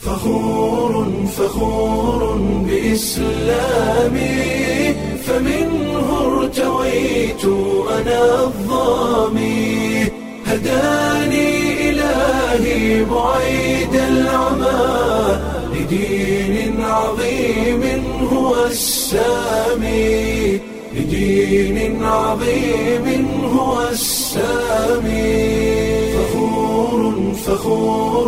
فخور فخور بإسلامي فمنه ارتويت أنا الظامي هداني إلهي بعيد العمى لدين عظيم هو السامي لدين عظيم هو السامي فخور فخور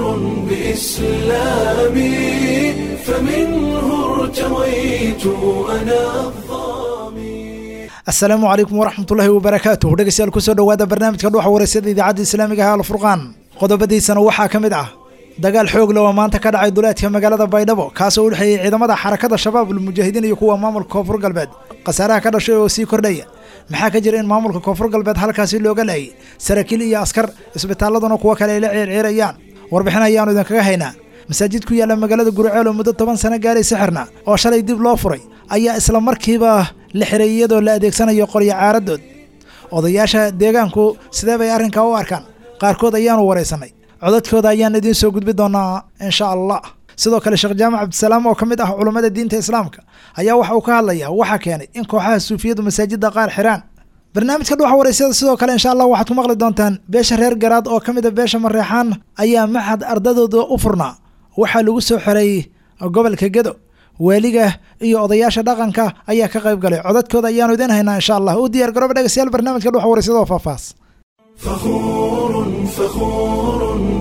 بإسلامي فمنه ارتويت أنا الظامي asalaamu calaykum waraxmatullaahi wabarakaatuh dhegeystayaal kusoo dhowaada barnaamijka dhuuxa wareysada idaacadda islaamiga ah alfurqaan qodobadiisana waxaa ka mid ah dagaal xoog leh oo maanta ka dhacay duleedka magaalada baydhabo kaasoo u dhexeeyey ciidamada xarakada shabaab ulmujaahidiin iyo kuwa maamulka koonfur galbeed khasaaraha ka dhashay oo sii kordhaya maxaa ka jira in maamulka koonfur galbeed halkaasi looga laayay saraakiil iyo askar isbitaaladuna kuwo kale ay la ceerceerayaan warbixin ayaanu idinkaga haynaa masaajid ku yaalla magaalada guriceel oo muddo toban sano gaaraysa xirna oo shalay dib loo furay ayaa isla markiiba la xiray iyadoo la adeegsanayo qoryo caaradood odayaasha deegaanku sidee bay arrinkaa u arkaan qaarkood ayaanu waraysanay codadkooda ayaan idiin soo gudbi doonaa insha allah sidoo kale sheekh jaamac cabdisalaam oo ka mid ah culummada diinta islaamka ayaa waxa uu ka hadlayaa waxaa keenay in kooxaha suufiyadu masaajidda qaar xiraan barnaamijka dhuuxa waraysyada sidoo kale insha allah waxaad ku maqli doontaan beesha reer garaad oo ka mid a beesha mareexaan ayaa maxad ardadooda u furnaa waxaa lagu soo xiray gobolka gedo waaliga iyo odayaasha dhaqanka ayaa ka qayb galay codadkooda ayaanu idiin haynaa insha allah u diyaar garooba dhegeystayaal barnaamijka dhuuxa waraysada oo faahfaahs فخور فخور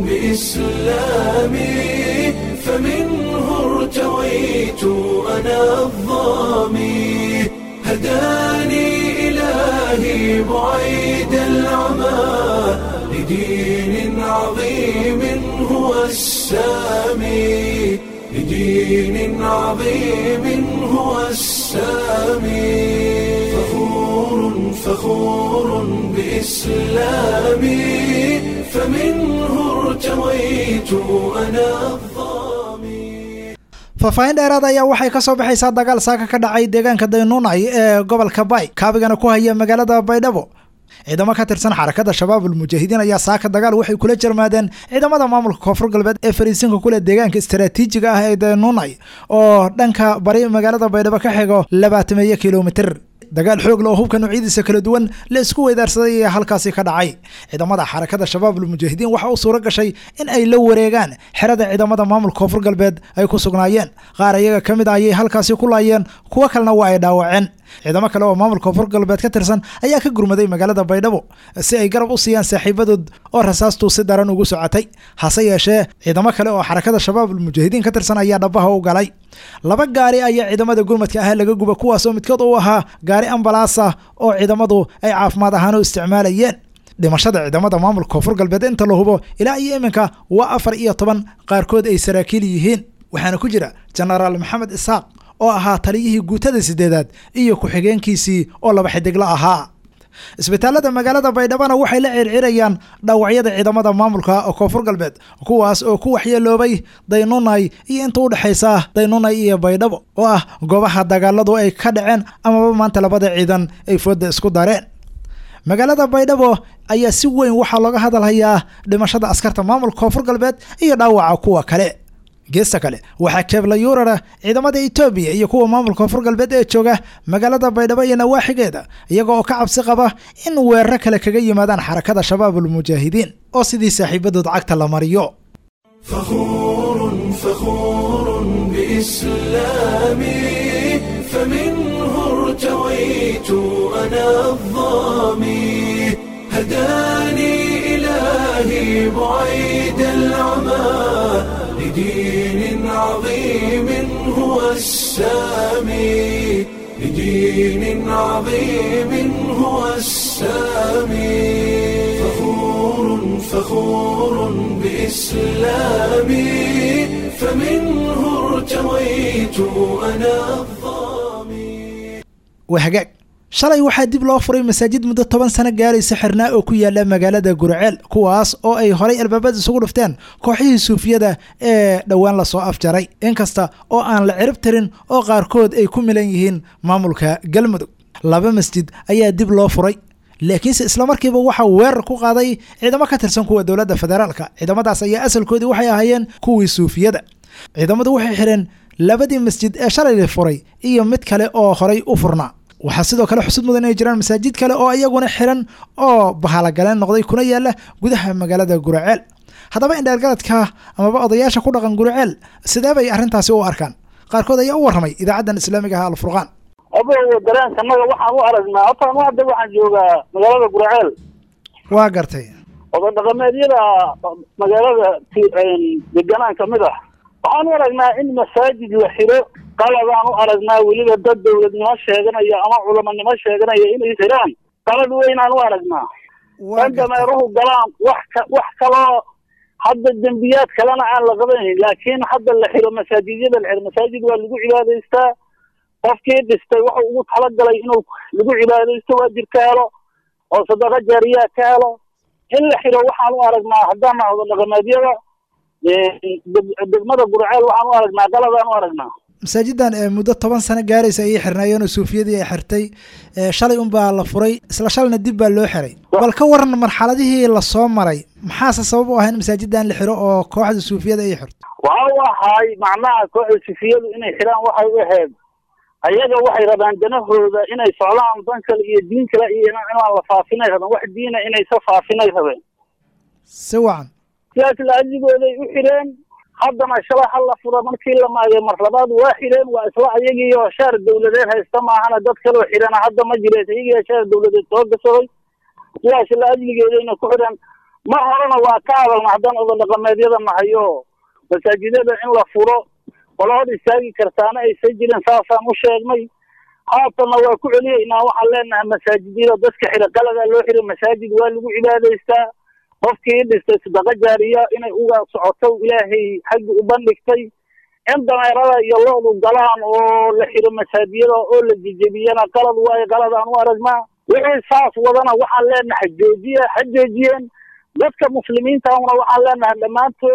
بإسلامي فمنه ارتويت أنا الظامي هداني إلهي بعيد العمى لدين عظيم هو السامي لدين عظيم هو السامي فخور فخور بإسلامي فمنه ارتويت أنا الظامي faahfaahin dheeraad ayaa waxay ka soo baxaysaa dagaal saaka ka dhacay deegaanka daynuunay ee gobolka bay kaabigana ku haya magaalada baydhabo ciidamo ka tirsan xarakada shabaab ulmujaahidiin ayaa saaka dagaal waxay kula jarmaadeen ciidamada maamulka koonfur galbeed ee fariisinka kule deegaanka istaraatiijiga ah ee daynuunay oo dhanka bari magaalada baydhabo ka xigo labaatameeyo kilomitir dagaal xoog le oo hubka noocyadiisa kala duwan la isku weydaarsaday ayaa halkaasi ka dhacay ciidamada xarakada shabaab ulmujaahidiin waxa uu suuro gashay in ay la wareegaan xerada ciidamada maamulka koonfur galbeed ay ku sugnaayeen qaar ayaga ka mid ah ayay halkaasi ku laayeen kuwo kalena waa ay dhaawaceen ciidamo kale oo maamulka koonfur galbeed ka tirsan ayaa ka gurmaday magaalada baydhabo si ay garab u siiyaan saaxiibadood oo rasaastu si daran ugu socotay hase yeeshee ciidamo kale oo xarakada shabaab ulmujaahidiin ka tirsan ayaa dhabaha u galay laba gaari ayaa ciidamada gurmadka ah laga guba kuwaasoo midkood uu ahaa gaari ambalaasa oo ciidamadu ay caafimaad ahaan u isticmaalayeen dhimashada ciidamada maamulka koonfur galbeed inta la hubo ilaa iyo iminka waa afar iyo toban qaarkood ay saraakiil yihiin waxaana ku jira jenaraal maxamed isaaq oo ahaa taliyihii guutada sideedaad iyo ku-xigeenkiisii oo laba xidigla ahaa isbitaalada magaalada baydhabana waxay la circirayaan dhaawacyada ciidamada maamulka koonfur galbeed kuwaas oo ku waxyeeloobay daynunay iyo inta u dhexaysa daynunay iyo baydhabo oo ah goobaha dagaaladu ay ka dhaceen amaba maanta labada ciidan ay fooda isku dareen magaalada baydhabo ayaa si weyn waxaa looga hadalhayaa dhimashada askarta maamulka koonfur galbeed iyo dhaawaca kuwa kale geesta kale waxaa keebla yuurara ciidamada etoobiya iyo kuwa maamulka koonfur galbeed ee jooga magaalada baydhabo iyo nawaaxigeeda iyaga oo ka cabsi qaba in weeraro kale kaga yimaadaan xarakada shabaab ulmujaahidiin oo sidii saaxiibadood cagta la mariyo فخور فخور بإسلامي فمنه ارتويت أنا الظامي هداني إلهي بعيد العمى لدين عظيم هو السامي لدين عظيم هو السامي فخور فخور بإسلامي فمنه ارتويت أنا الظامي wahagaag shalay waxaa dib loo furay masaajid muddo toban sano gaaraysa xirnaa oo ku yaala magaalada gurceel kuwaas oo ay horay albaabada isugu dhufteen kooxihii suufiyada ee dhowaan lasoo afjaray inkasta oo aan la cirib tirin oo qaarkood ay ku milan yihiin maamulka galmudug laba masjid ayaa dib loo furay laakiinse islamarkiiba waxaa weerar ku qaaday ciidamo ka tirsan kuwa dowladda federaalka ciidamadaas ayaa asalkoodii waxay ahaayeen kuwii suufiyada ciidamadu waxay xidheen labadii masjid ee shalay la furay iyo mid kale oo horay u furnaa waxaa sidoo kale xusud mudan inay jiraan masaajid kale oo iyaguna xiran oo bahalogaleen noqday kuna yaala gudaha magaalada guraceel haddaba indheergaradka amaba odayaasha ku dhaqan guraceel sidee bay arrintaasi u arkaan qaarkood ayaa u warramay idaacaddan islaamiga ah alfurqaan adow dareenkanaga waxaan u aragnaa horta anu hadda waxaan joogaa magaalada guraceel waa gartay oday dhaqameedyada magaalada deganaan kamid ah waxaan u aragnaa in masaajid la xiro qaladaan u aragnaa weliba dad dawladnimo sheeganaya ama culamanimo sheeganaya inay xiraan qalad weynaan u aragnaa waa dan dameeruhu galaan wax ka wax kaloo hadda dembiyaad kalena aan la qabanayn laakiin hadda la xiro masaajidyada la xiro masaajid waa lagu cibaadaystaa qofkii dhistay wuxuu ugu talagalay inuu lagu cibaadaysto waajib ka helo oo sadaqa jaariyaa ka helo in la xiro waxaan u aragnaa haddaan nahdo dhaqameedyada degmada gurceel waxaan u aragnaa qaladaan u aragnaa masaajidan ee muddo toban sano gaaraysa ayay xirnaayeen oo suufiyadii ay xirtay ee shalay unbaa la furay isla shalayna dib baa loo xiray bal ka waran marxaladihii lasoo maray maxaase sabab u ah in masaajidan la xiro oo kooxda suufiyada ay xirto waxa u ahay macnaha kooxda sufiyadu inay xiraan waxay u ahayd ayaga waxay rabaan danahooda inay socdaan dan kale iyo diin kale iyo inaan la faafinay rabeen wax diina inaysa faafinay rabeen si wacan sidaas laajigooday u xireen haddana shalay hal la fura markii la maagay mar labaad waa xireen waa isla ayagiiyo shaar dawladeed haysta maahana dad kaloo xirana hadda ma jirees ayagiiyo shaar dawladeed soo gasaday sidaas laajligeedayna ku xireen mar horena waa ka hadalna haddaan oda dhaqameedyada nahayo masaajidada in la furo qolo hor istaagi kartaana aysan jirin saasaan u sheegnay haatanna waa ku celiyeynaa waxaan leenahay masaajidyada dadka xira qaladaa loo xira masaajid waa lagu cibaadaystaa qofkii dhistay sadaqa jaariya inay uga socoto ilaahay xaggi u bandhigtay in dameerada iyo lo-du galaan oo la xiro masaajiyada oo la jejebiyana qalad waayo qaladaan u aragnaa wixii saas wadana waxaan leenahay joojiya ha joojiyeen dadka muslimiintaahuna waxaan leenahay dhammaantood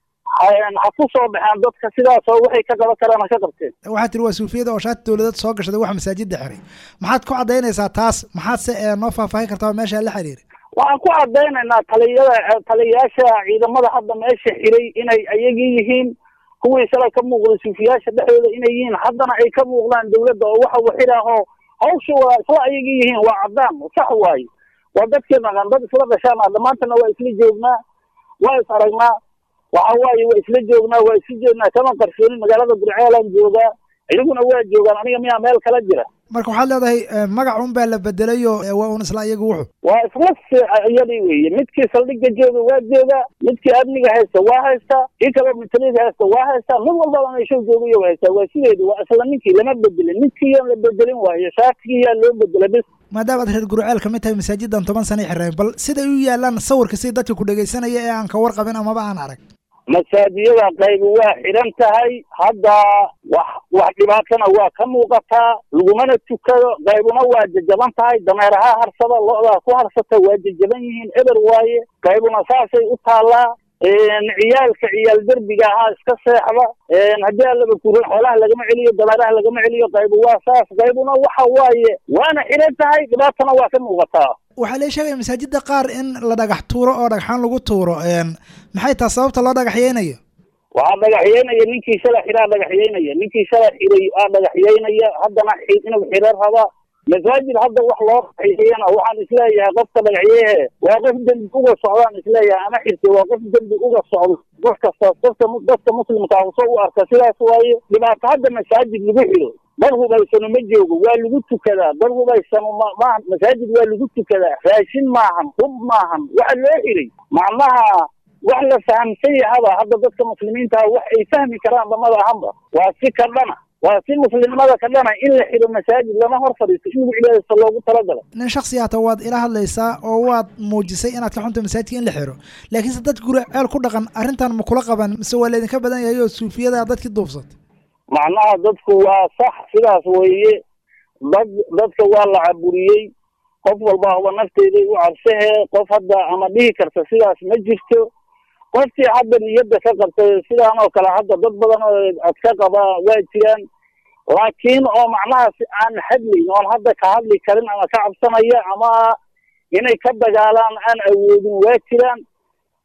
ha ku soo baxeen dadka sidaasoo waxay ka qaban karaan ha ka qabteen waxaa tiri waa suufiyada oo shaati dawladeed soo gashaday wax masaajidda xiray maxaad ku caddaynaysaa taas maxaadse ee noo faahfaahin kartaa oo meesha la xiriiray waxaan ku caddaynaynaa taliyada taliyayaasha ciidamada hadda meesha xiray inay ayagii yihiin kuwii shalay ka muuqday suufiyaasha dhexdooda inay yihiin haddana ay ka muuqdaan dawladda oo waxa waxidhaahoo hawsha waa isla ayagii yihiin waa caddaan sax waaye waa dadkii dhaqan dad isla dhashaana dhammaantana waa isla joognaa waa is aragnaa waxa waaye waa isla joognaa waa isla joognaa kama qarsoonin magaalada gurceelaan joogaa iyaguna waa joogaan aniga miyaa meel kala jira marka waxaad leedahay magac un baa la bedelayo waa un isla iyaga wuxu waa isla iyadii weeye midkii saldhigga jooga waa joogaa midkii amniga haysta waa haystaa kii kaloo mitalida haysta waa haystaa mid walbaba meeshuu joogayo haystaa waa sideedu waa isla ninkii lama bedelin midkiiyaan la bedelin waayo shaatigiyaa loo bedela bis maadaama ad reer gurceel ka mid tahay masaajidan toban sanay xireen bal siday u yaalaan sawirka si dadka ku dhegaysanaya ee aan ka warqabin amaba aan arag masaajiyada qaybi waa xidhan tahay hadda wax wax dhibaatana waa ka muuqataa lagumana tukado qaybuna waa jajaban tahay dameeraha harsada lo-daa ku harsata waa jajaban yihiin eber waaye qaybuna saasay u taallaa ciyaalka ciyaal derbiga ahaa iska seexda haddii allaba kurin xoolaha lagama celiyo dameeraha lagama celiyo qaybu waa saas qaybuna waxa waaye waana xidhan tahay dhibaatana waa ka muuqataa waxaa la sheegaya masaajida qaar in la dhagax tuuro oo dhagxaan lagu tuuro maxay taha sababta loo dhagaxyeynayo waxaa dhagaxyeynaya ninkii shala xiraa dhagaxyeynaya ninkii shala xiray aa dhagaxyeynaya haddana inuu xiro raba masaajid hadda wax loo dhagaxyeeyana waxaan isleeyahay qofka dhagaxyeehe waa qof dembi uga socdaan isleeyahay ama xirtay waa qof dembi uga socdo qof kastaas dadka dadka muslimka ah usoo u arka sidaas waaye dhibaato hadda masaajid lagu xiro dad hubaysano ma joogo waa lagu tukadaa dad hubaysano ma maaha masaajid waa lagu tukadaa raashin maahan hub maahan waxa loo xiray macnaha wax la fahamsan yahaba hadda dadka muslimiintaha wax ay fahmi karaan lamada ahanba waa si ka dhana waa si muslimnimada ka dhana in la xiro masaajid lama hor fadhiisto in lagu cibaadaysto loogu talagalay nin shaksi ata waad ila hadlaysaa oo waad muujisay inaad ka xunta masaajidka in la xiro laakiinse dad guri ceel ku dhaqan arrintan ma kula qaban mise waa laydinka badan yahay oo suufiyada dadkii duufsatay macnaha dadku waa sax sidaas weeye dad dadka waa la caburiyey qof walba huba nafteeday u cabsahee qof hadda ama dhihi karta sidaas ma jirto qofkii hadda niyadda ka qabtay sidaan oo kale hadda dad badan oo ad ka qabaa waa jiraan laakiin oo macnaha si aan hadlayn oon hadda ka hadli karin ama ka cabsanaya ama inay ka dagaalaan aan awoodin waa jiraan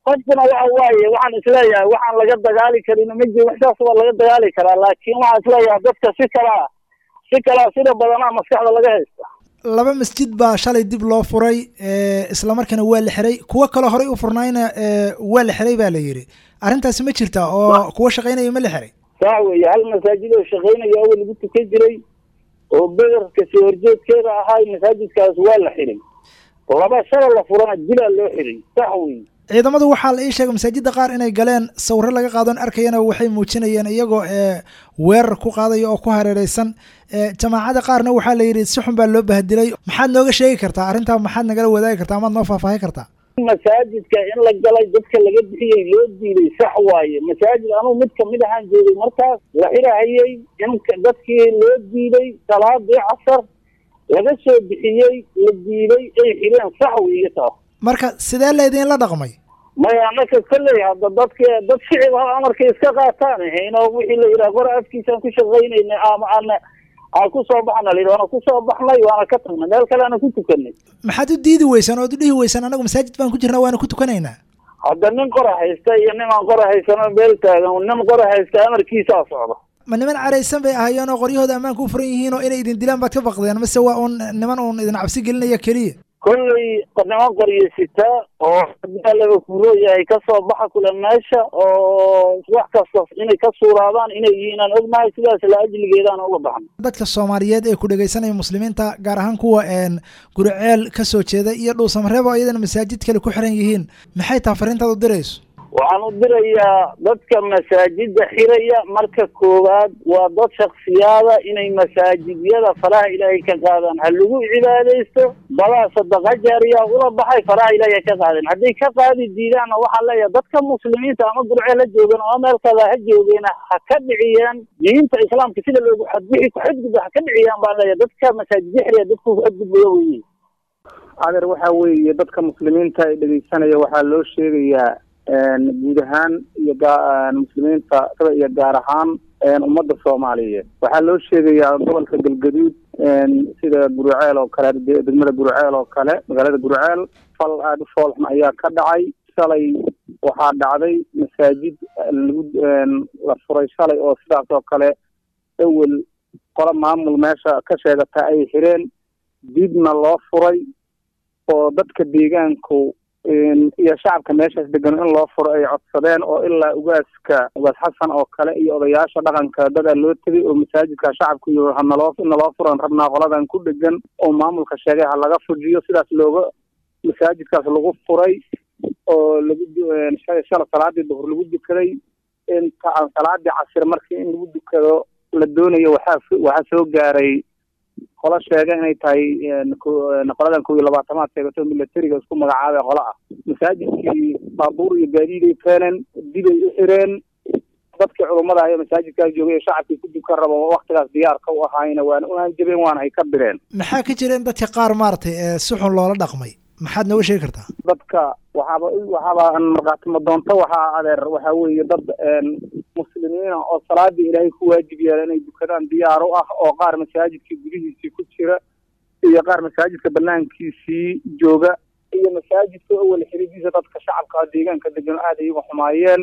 qofkuna waxa waaye waxaan isleeyahay waxaan laga dagaali karin ma jiro waxsaas waa laga dagaali karaa laakiin waxaan isleeyahay dadka si kalaa si kalaa sida badanaa maskaxda laga haysta laba masjid baa shalay dib loo furay islamarkaana waa la xiray kuwo kaloo horey u furnaayna waa la xiray baa la yidhi arrintaasi ma jirta oo kuwo shaqaynaya ma la xiray saa weeye hal masaajid oo shaqaynaya awal lagu tukan jiray oo bederka sii horjeedkeeda ahaa masaajidkaas waa la xiray laba shalay la furana dilaa loo xiray sax weeye ciidamadu waxaa la ii sheegay masaajidda qaar inay galeen sawiro laga qaadon arkayana waxay muujinayeen iyagoo weerar ku qaadaya oo ku hareereysan jamaacada qaarna waxaa la yidhi si xun baa loo bahadilay maxaad nooga sheegi kartaa arrintaa maxaad nagala wadaagi kartaa amaad noo faahfaahi kartaa masaajidka in la galay dadka laga bixiyey loo diiday sax waaye masaajid anugu mid kamid ahaan joogay markaas la xirahayey in dadkii loo diiday salaadii casar laga soo bixiyey la diiday ay xireen sax weeye taas marka sidee laydinla dhaqmay maya anaka kolley hadda dadka dad shicib ha amarka iska qaataan hayno wixii la yidhaha qora afkiisaan ku shaqaynayna ama ana aan ku soo baxna la yidhi waana ku soo baxnay waana ka tagnay meel kale ana ku tukanay maxaad u diidi weysaan ood u dhihi weysaan anagu masaajid baan ku jirnaa waana ku tukanaynaa hadda nin qora haysta iyo nimaan qora haysano meel taagan nin qora haysta amarkiisaa socda ma niman caraysan bay ahaayeen oo qoryahooda ammaanka u furan yihiin oo inay idin dilaan baad ka baqdeen mase waa uun niman uun idin cabsi gelinaya keliya kolley niman qoryo sitaa oo laba kuuroo yahay kasoo baxa kule meesha oo wax kasta inay ka suuraadaan inay yihiin aan ognahay sidaas la ajligeedaan uga baxna dadka soomaaliyeed ee ku dhegaysanaya muslimiinta gaar ahaan kuwa guriceel ka soo jeeda iyo dhuusamareebo iyadana masaajid kale ku xiran yihiin maxay taha fariintaad u dirayso waxaan u dirayaa dadka masaajida xiraya marka koowaad waa dad shaksiyaada inay masaajidyada faraha ilaahay ka qaadaan ha lagu cibaadaysto badaa sadaqa jaariya ula baxay faraha ilaahay ka qaadeen hadday ka qaadi diidaanna waxaan leeyahay dadka muslimiinta ama gurceel ha joogan ama meel kale ha joogeena ha ka dhiciyaan diinta islaamka sida loogu xadbixi ku xadgudba ha ka dhiciyaan baan leeyahay dadka masaajidya xiraya dadku ku xadgudbaya weye adeer waxa weeye dadka muslimiinta ee dhegeysanaya waxaa loo sheegayaa guud ahaan iyo muslimiinta sida iyo gaar ahaan ummadda soomaaliyeed waxaa loo sheegayaa gobolka galgaduud sida guriceel oo kale degmada guriceel oo kale magaalada guriceel fal aada u foolxun ayaa ka dhacay shalay waxaa dhacday masaajid lagu la furay shalay oo sidaas oo kale ewel qolo maamul meesha ka sheegata ay xireen dibna loo furay oo dadka deegaanku iyo shacabka meeshaas degan in loo furo ay codsadeen oo ilaa ugaaska ugaas xasan oo kale iyo odayaasha dhaqanka dadaa loo tegay oo masaajidka shacabka iyo hanaloo naloo furan rabnaa qoladan ku dhegan oo maamulka sheegay ha laga fujiyo sidaas looga masaajidkaas lagu furay oo lagu shala salaadii duhur lagu dukaday inta aan salaadii casir markii in lagu dukado la doonayo waxaa waxaa soo gaaray qolo sheega inay tahay qoladan kow iyo labaatamaad sheegato milatariga isku magacaabay qola ah masaajidkii baabuur iyo gaadiiday keeneen dibay u xireen dadkii culummada ayo masaajidkaas joogay ee shacabkii ku dukan rabo waktigaas diyaarka u ahaayna waana u hanjabeen waana hay ka direen maxaa ka jira in dadka qaar maaragtay si xun loola dhaqmay maxaad nooga sheegi kartaa dadka waxaaba waxaaba markaatimo doonto waxaa adeer waxaa weeye dad muslimiina oo salaadii ilaahay ku waajib yeela inay dukadaan diyaar u ah oo qaar masaajidka gudihiisii ku jira iyo qaar masaajidka banaankiisii jooga iyo masaajidka awel xiridiisa dadka shacabka deegaanka degan aada iyaga xumaayeen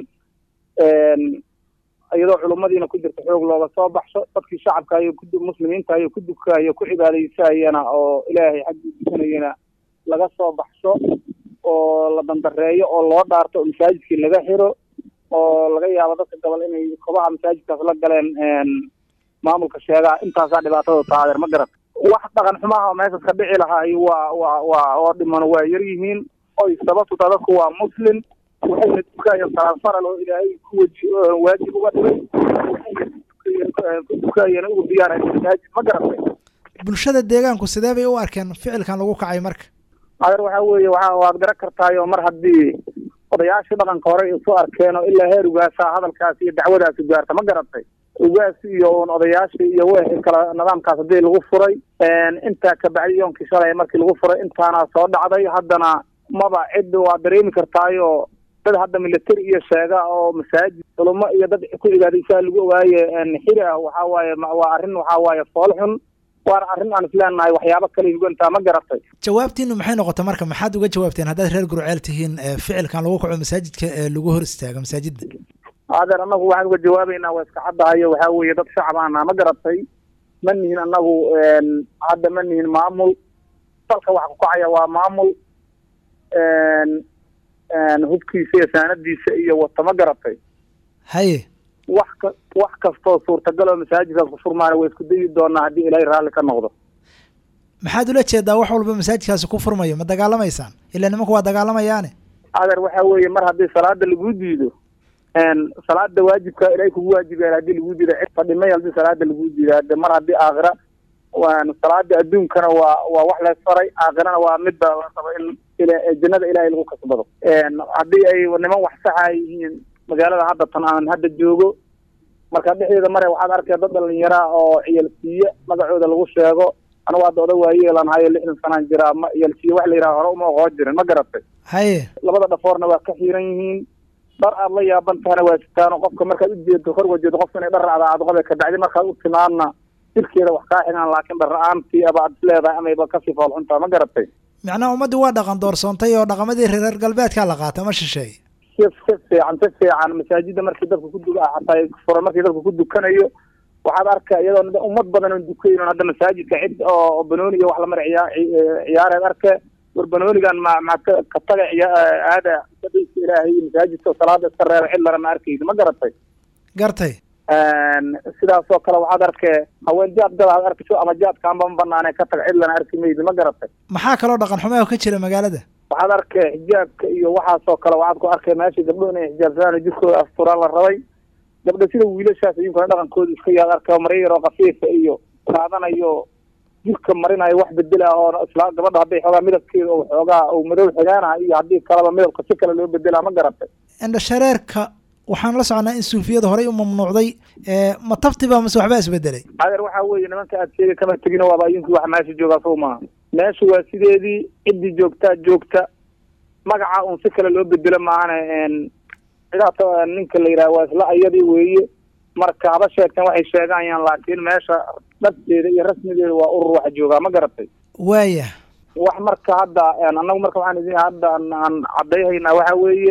iyadoo culummadiina ku jirta xoog looga soo baxsho dadkii shacabka ayo muslimiinta ayo ku dukayo ku cibaadaysayana oo ilaahay xaggii dukanayana laga soo baxsho oo la dandareeyo oo loo dhaarto oo masaajidkii laga xiro oo laga yaabo dadka gobol inay kobaha masaajidkaas la galeen maamulka sheegaa intaasaa dhibaatada taadeer ma garat wax dhaqan xumaha meeshaas ka dhici lahaay waa waa waa oo dhiman waa yar yihiin oy sababtu taa dadku waa muslim waxayna dukaayeen salaad faral oo ilaahay ku waji waajib uga dhigay ku dukaayeen ugu diyaaraya masaajid ma garatay bulshada deegaanku sidee bay u arkeen ficilkan lagu kacay marka adeer waxaa weeye waa waad garan kartaayo mar haddii odayaashii dhaqanka hore isu arkeen oo ilaa heer ugaasaa hadalkaas iyo dacwadaasi gaarta ma garatay ugaas iyo un odayaashii iyo wixii kale nidaamkaas haddii lagu furay intaa kabacdi yoonkii shalay markii lagu furay intaana soo dhacday haddana maba cid waa dareemi kartaayo dad hadda military iyo sheega oo masaajid culummo iyo dad ku cibaadaysaa lagu ogaaye xiri ah waxaa waaye waa arrin waxaa waaye fool xun waana arrin aan isleenahay waxyaabo kale hugantaa ma garatay jawaabtiinu maxay noqotay marka maxaad uga jawaabteen haddaad reer gurceel tihiin ee ficilkan lagu kaco masaajidka ee lagu hor istaago masaajidda adeer annagu waxaan uga jawaabaynaa waa iska caddahayo waxaa weeye dad shacab aanaa ma garatay ma nihin annagu hadda ma nihin maamul dalka waxa ku kacaya waa maamul hubkiisa iyo saanadiisa iyo wata ma garatay haye wax ka wax kastoo suurtagal oo masaajidkaas ku furmaana waa isku dayi doonaa haddii ilaahay raalli ka noqdo maxaad ula jeedaa wax walba masaajidkaasi ku furmayo ma dagaalamaysaan ilaa nimanku waa dagaalamayaane adeer waxaa weeye mar haddii salaada lagu diido salaada waajibka ilaahay kugu waajibaya haddii lagu diido cid fadhimay haddii salaada lagu diido hade mar haddii aakhira salaada adduunkana waa waa wax la faray aakhirana waa midba la rabo in jannada ilaahay lagu kasbado haddii ay niman wax saxa yihiin magaalada hadda tan aan hadda joogo marka dhexdeeda mare waxaad arkay dad dhalinyaraa oo ciyalsiiye magacooda lagu sheego anigu hadda oda waayeelan hayo lixdan sanaan jiraa ma ciyalsiiye wax la yidhaha hore uma oqoo jirin ma garatay haye labada dhafoorna waa ka xiiran yihiin dhar aad la yaaban tahana waa sitaano qofka markaad ujeedo kor wajeedo qofka inay dhar raacda aad qobe kabacdi markaad u timaadna jirkeeda wax kaa xigaan laakiin dhar la-aantii aba aad isleedahay amayba kasii foolxuntaa ma garatay macnaha ummaddii waa dhaqan doorsoontay oo dhaqamadii reer galbeedkaa la qaata ma shisheeye si si fiican si fiican masaajida markii dadka ku du xataa furan markii dadka ku dukanayo waxaad arka iyadoo ummad badan oon dukayn hadda masaajidka cid oo banooni iyo wax lamar ciyaa ciyaareed arke war banoonigan ma maad ka ka taga aada sadayska ilaahay iyo masaajidka salaada iska reeba cid lana ma arkaysa ma garatay gartay sidaasoo kale waxaad arkee haween jaad gada aad arkayso ama jaadkaanba ma banaane ka taga cid lana arki maydi ma garatay maxaa kaloo dhaqan xumeho ka jira magaalada waxaad arkay xijaabka iyo waxaasoo kale waxaad ku arkay meesha gabdho inay xijaabsadaan jirkooda asturaan la rabay gabdho sida wiilashaas iyinkuna dhaqankooda iska yaad arka maryo yaroo kafiifa iyo qaadanayo jirka marinayo wax bedela oo isla gabadha hadday xoogaa midabkeeda oo xoogaa uu madow xigaanaha iyo haddii kaleba midabka si kale loo bedelaa ma garatay indhashareerka waxaan la soconaa in suufiyada horey u mamnuucday ma tabtiba mase waxbaa isbedelay adeer waxaa weeye nimanka aad sheegay kama tegin waaba iyinkii wax meesha joogaa sow maaha meesha waa sideedii ciddii joogtaa joogta magaca un si kale loo bedelo maahane cidaata ninka la yidhaha waa isla ayadii weeye marka haba sheegteen waxay sheegayaan laakiin meesha dhabteeda iyo rasmigeeda waa urur wax joogaa ma garatay waaya wax marka hadda annagu marka waxaan idin hadda aan caddayhaynaa waxaa weeye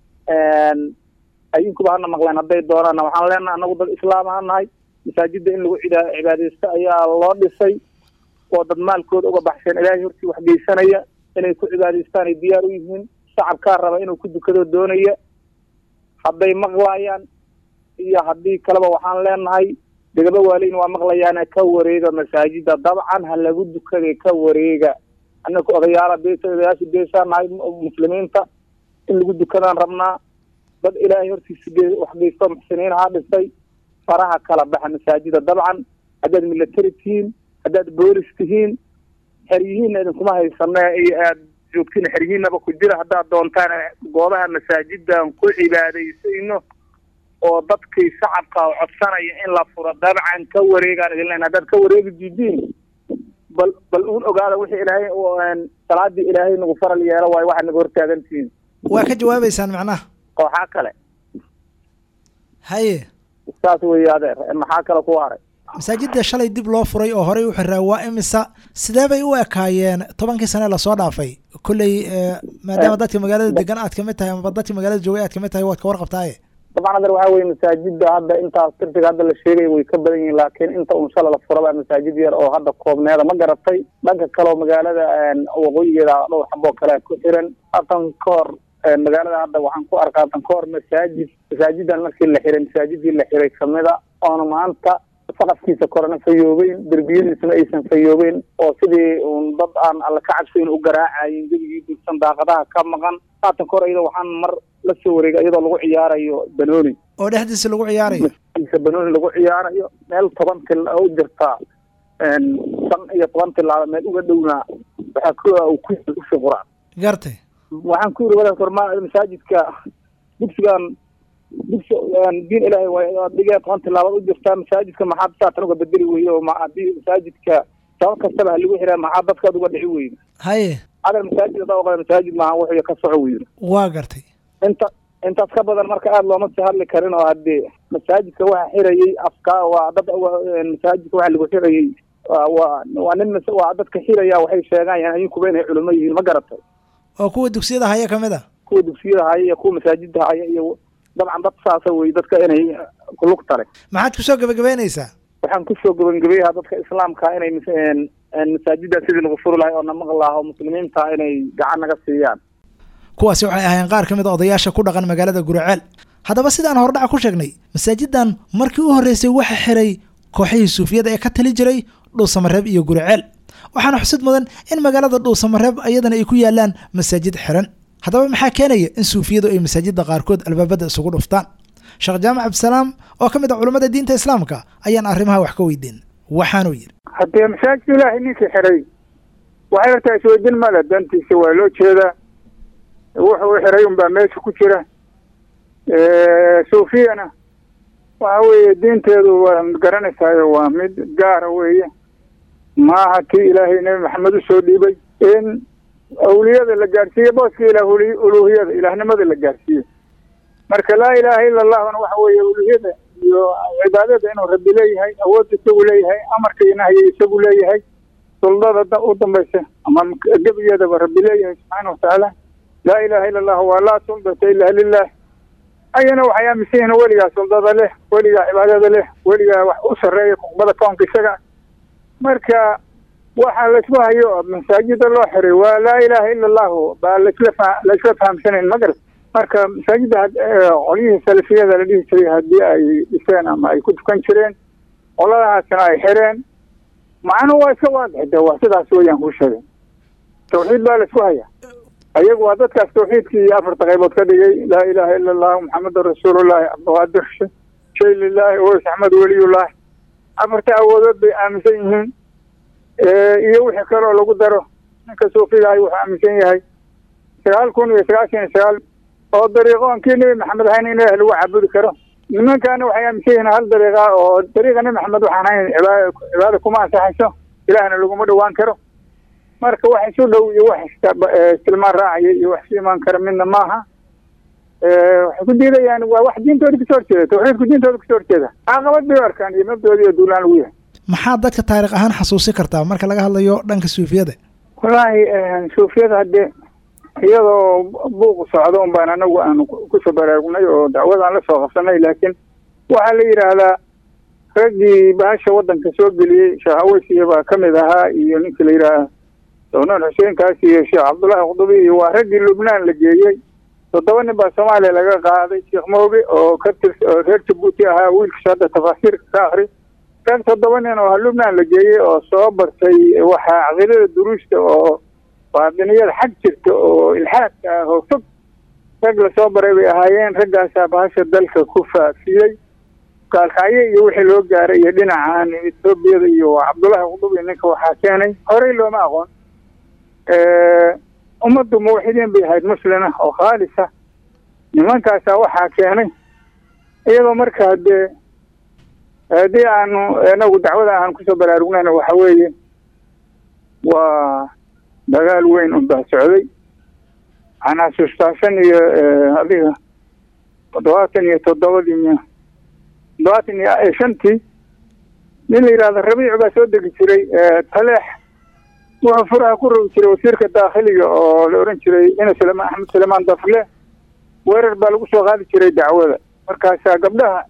ayinkuba hana maqleen hadday doonaana waxaan leenahay annagu dad islaam aan nahay masaajida in lagu cida cibaadaysto ayaa loo dhisay oo dad maalkooda uga baxsheen ilaahay hortii wax geysanaya inay ku cibaadaystaan ay diyaar u yihiin shacabkaa raba inuu ku dukado doonaya hadday maqlaayaan iyo haddii kaleba waxaan leenahay degaba waaleyn waa maqlayaane ka wareega masaajida dabcan ha lagu dukaday ka wareega anaku odayaala beesa odayaasha beeshaa nahay muslimiinta in lagu dukadaan rabnaa dad ilaahay hortiisa ge wax geysto muxsiniin haa dhisay faraha kala baxa masaajida dabcan haddaad military tihiin haddaad boolis tihiin xeryihiinna idinkuma haysane iyo aad joogtiin xeryihiinaba ku jira haddaad doontaan goobaha masaajidan ku cibaadaysayno oo dadkii shacabka codsanaya in la furo dabcan ka wareegaan idin len haddaad ka wareegi diidiin bal bal uun ogaada wixii ilaahay salaadii ilaahay nagu faral yeelo waayo waxaad naga hortaagantihiin waa ka jawaabeysaan macnaha kooxaa kale haye saas weeye adeer maxaa kale ku haray masaajidda shalay dib loo furay oo horey u xiraa waa imisa sidee bay u ekaayeen tobankii sane lasoo dhaafay kolley maadaama dadka magaalada degan aad kamid tahay amaba dadka magaalada joogay aad kamid tahay waad ka warqabtaaye dabcan adeer waxaa weye masaajida hadda intaas tirtiga hadda la sheegay way ka badan yihiin laakiin inta un shala la furaba masaajid yar oo hadda koobneeda ma garatay dhanka kaleoo magaalada waqooyigeeda dhowr xaboo kale ku xiran hatan ka hor magaalada hadda waxaan ku arkaa hatan ka hor masaajid masaajidan markii la xiray masaajidii la xiray kamida oona maanta saqafkiisa korena fayoobeyn derbiyadiisuna aysan fayoobeyn oo sidii un dad aan alla ka cabsayn u garaacayin gebigii dursan daaqadaha ka maqan haatan ka hor iyadoo waxaan mar la soo wareegay iyadoo lagu ciyaarayo banooni oo dhexdiisa lagu ciyaarayo banooni lagu ciyaarayo meel toban til u jirtaa shan iyo toban tilaaba meel uga dhowna waxaa ku ku quraan gartay waxaan ku yiri wadaadka hor masaajidka dugsigan dugsi diin ilaahay waa dhigee toban tilaabad u jirtaa masaajidka maxaad saatan uga bedeli weye oo haddii masaajidka sabab kastaba halagu xiraa maxaa dadkaad uga dhici weyne haye adeer masaajid hadaa oqda masaajid maaha wuxuu ka soco weyne waa gartay inta intaas ka badan marka aada looma sii hadli karin oo haddee masaajidka waxa xirayay afkaa waa dad masaajidka waxa lagu xirayay waa waa nin mas- waa dadka xilaya waxay sheegayaan ayinkuba inay culimo yihiin ma garatay oo kuwa dugsiyada haya ka mid a kuwa dugsiyada haya iyo kuwa masaajida haya iyo dabcan dad saasa wey dadka inay kulug tale maxaad kusoo gebagabeynaysaa waxaan kusoo gabagabeyaha dadka islaamka inay mas- een- een masaajida sidii nagu furi lahay oo na maqli laha oo muslimiinta inay gacan naga siiyaan kuwaasi waxay ahaayeen qaar ka mid a odayaasha ku dhaqan magaalada guriceel haddaba sidaan hordhaca ku sheegnay masaajidan markii u horreysay waxa xiray kooxihii suufiyada ee ka tali jiray dhuusamareeb iyo guriceel waxaana xusid mudan in magaalada dhuusamareeb ayadana ay ku yaalaan masaajid xiran haddaba maxaa keenaya in suufiyadu ay masaajida qaarkood albaabada isugu dhuftaan sheekh jaamac cabdisalaam oo ka mid a culummada diinta islaamka ayaan arrimaha wax ka weydiin waxaanuu yidhi haddee masaajid ilaahay ninkii xiray waxay hortaa isweydin male dantiisa waa loo jeedaa wuxuu xiray unbaa meesha ku jira suufiyana waxa weeye diinteedu waa garanaysaayo waa mid gaara weeye maaha tii ilaahay nebi maxamed usoo dhiibay in awliyada la gaadhsiiyo booska ilaah uluuhiyada ilaahnimada la gaadhsiiyo marka laa ilaaha ila allahuna waxa weeye uluuhiyada iyo cibaadada inuu rabbi leeyahay awoodda isagu leeyahay amarka iyo nahyiga isagu leeyahay suldada da- u dambaysa ama gebigeedaba rabbi leeyahay subxaana watacaala laa ilaha ila allah waa laa suldata ila lilah ayana waxay aaminsan yihiin weligaa suldada leh weligaa cibaadada leh weligaa wax u sarreeya kuqbada koonka isaga marka waxaa laisku hayo oo masaajida loo xiray waa laa ilaha ila allahu baa laisla fa laisla fahamsanayn magar marka masaajida had- ee, qolyihii salafiyada la dhihi jiray haddii ay dhiseen ama ay ku tukan jireen qoladahaasna ay xireen macnuhu waa iska waadix de waa sidaas weeyaan kuu sheegay tawxiid baa laisku haya ayagu waa dadkaas tawxiidkii iyo afarta qaybood ka dhigay laa ilaha ila allahu maxamedun rasuulullahi abdulqaadir shay lilahi oweys axmed weliyullahi afarta awoodood bay aaminsan yihiin iyo wixii kaloo lagu daro ninka suufigahay wuxuu aaminsan yahay sagaal kun iyo sagaashan iyo sagaal oo dariiqoonkii nebi maxamed ahayn in ilaah lagu caabudi karo nimankana waxay aaminsan yihiin hal dariiqa oo dariiqa nebi maxamed waxaan ahayn cibaada cibaada kuma ansaxayso ilaahna laguma dhawaan karo marka wax isu dhow iyo wax iska- eh, istilmaan raacaya iyo wax isu imaan kara midna maaha Eh, waxay ku diidayaan waa wax diintooda kasoo horjeeda tawxiidku diintooda kasoo horjeeda caqabad bay u arkaan iyo mabdooda iyo duulaan lagu yahay maxaa dadka taariikh ahaan xasuusi kartaa marka laga hadlayo dhanka suufiyada wallaahi suufiyada haddee iyadoo buuqu socdo un baan anagu aanu ku- kusoo baraarugnay oo dacwadaan la soo qabsanay laakiin waxaa la yidhaahdaa raggii bahasha waddanka soo geliyey sheekh aweysiya baa ka mid ahaa iyo ninkii la yidhaaha downan xuseenkaas iyo sheekh cabdullaahi qdubi iyo waa raggii lubnaan la geeyey toddoba nin baa soomaaliya laga qaaday sheekh mooge oo ka tirs oo reer jabuuti ahaa wiilkiisa hadda tafaasiirka ka akri rag toddoba nin oo lubnaan la geeyey oo soo bartay waxaa caqiidada duruusta oo baadiniyada xag jirta oo ilxaadka ah oo fog rag lasoo baray bay ahaayeen raggaasaa bahasha dalka ku faafiyey gaalkacyo iyo wixii loo gaaray iyo dhinacan etoobiyada iyo cabdullaahi qudubi ninka waxaa keenay horey looma aqoon ummaddu muwaxidiin bay ahayd muslima oo khaalisa nimankaasaa waxaa keenay iyadoo markaa dee haddii aanu inagu dacwada aan kusoo baraarugnayna waxa weeye waa dagaal weyn unbaa socday waxaan xasuustaa shan iyo adiga toddobaatan iyo toddobadii miya toddobaatan iyo shantii nin la yidhahdo rabiic baa soo degi jiray taleex wuxuu furaha ku rogi jiray wasiirka daakhiliga oo la odhan jiray ina suleymaan axmed suleymaan dafle weerar baa lagu soo qaadi jiray dacwada markaasaa gabdhaha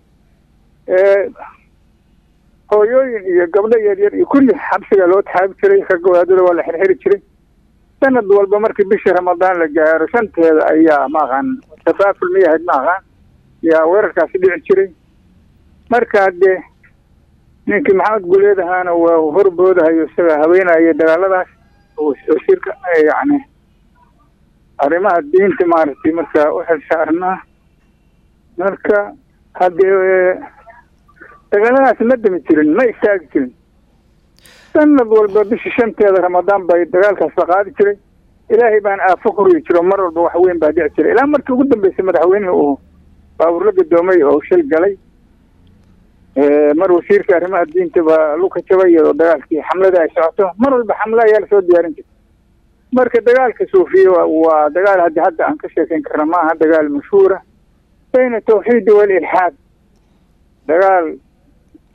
hooyooyin iyo gabdho yaryar iyo kulli xabsiga loo taxaabi jiray ragga wadaadada waa la xirxiri jiray sanad walba markii bishii ramadaan la gaaro shanteeda ayaa maaqaan tafaaful miyahayd maaqaan yaa weerarkaasi dhici jiray marka haddee ninkii maxamed guleed ahaana waa horboodahayo isaga haweenaya dagaaladaas wasiirka yacni arrimaha diinta maaragtay marka u xilsaarnaa marka haddee dagaaladaas ma dami jirin ma istaagi jirin sanad walba bishii shanteeda ramadaan bay dagaalkaas la qaadi jiray ilaahay baan aafo ku rigi jiro mar walba wax weyn baa dhici jiray ilaa markii ugu dambeysay madaxweynihii uu baabuur la gadoomay oo shil galay mar wasiirka arrimaha diinta baa luka jabay iyadoo dagaalkii xamlada ay socoto mar walba xamle ayaa lasoo diyaarin jiray marka dagaalka suufiya waa dagaal haddi hadda aan ka sheekayn karna maaha dagaal mashhuura bayna tawxiidi walilxaad dagaal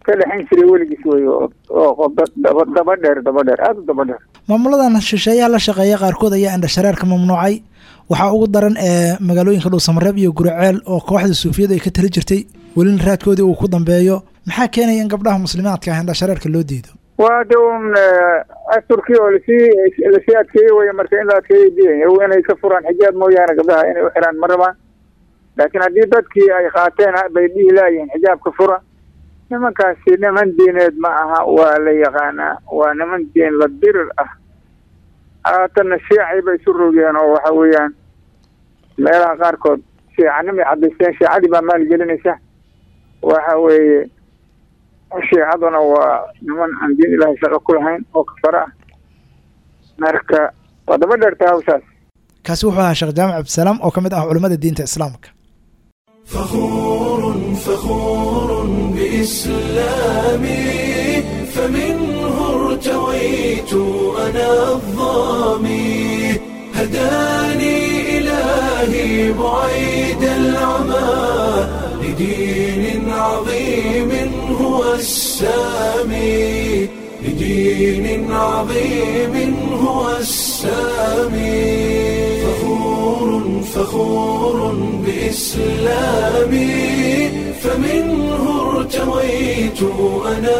ka dhexayn jiray weligiis wey oo oo daba daba dheer daba dheer aada u daba dheer maamuladan shisheeyaha la shaqeeya qaarkood ayaa indhashareerka mamnuucay waxaa ugu daran ee magaalooyinka dhuusamareeb iyo guriceel oo kooxda suufiyadu ay ka tali jirtay welina raadkoodii uu ku dambeeyo maxaa keenaya in gabdhaha muslimaadka ah indhashareerka loo diido waa de un asturkii oo lasii lasii adkeeyey wey marka in la adkeeyey diidaya inay ka furaan xijaab mooyaane gabdhaha inay u xiraan ma rabaan laakiin haddii dadkii ay qaateen bay dhihi laayihiin xijaabka fura nimankaasi niman diineed ma aha waa la yaqaanaa waa niman diin la dirir ah haatanna shiicay bay isu rogeen oo waxa weeyaan meelaha qaarkood shiicanimay cadaysteen shiicadii baa maalgelinaysa waxa weeye shiicaduna waa niman aan diin ilaahay shaqo ku lahayn oo kafara ah marka waa daba dheerta hawshaas kaasi wuxuu ahaa sheekh jaamac cabdisalaam oo ka mid ah culimmada diinta islaamka فخور فخور بإسلامي فمنه ارتويت أنا الظامي هداني إلهي بعيد العمى لدين عظيم هو السامي لدين عظيم هو السامي فخور فخور بإسلامي فمنه ارتويت أنا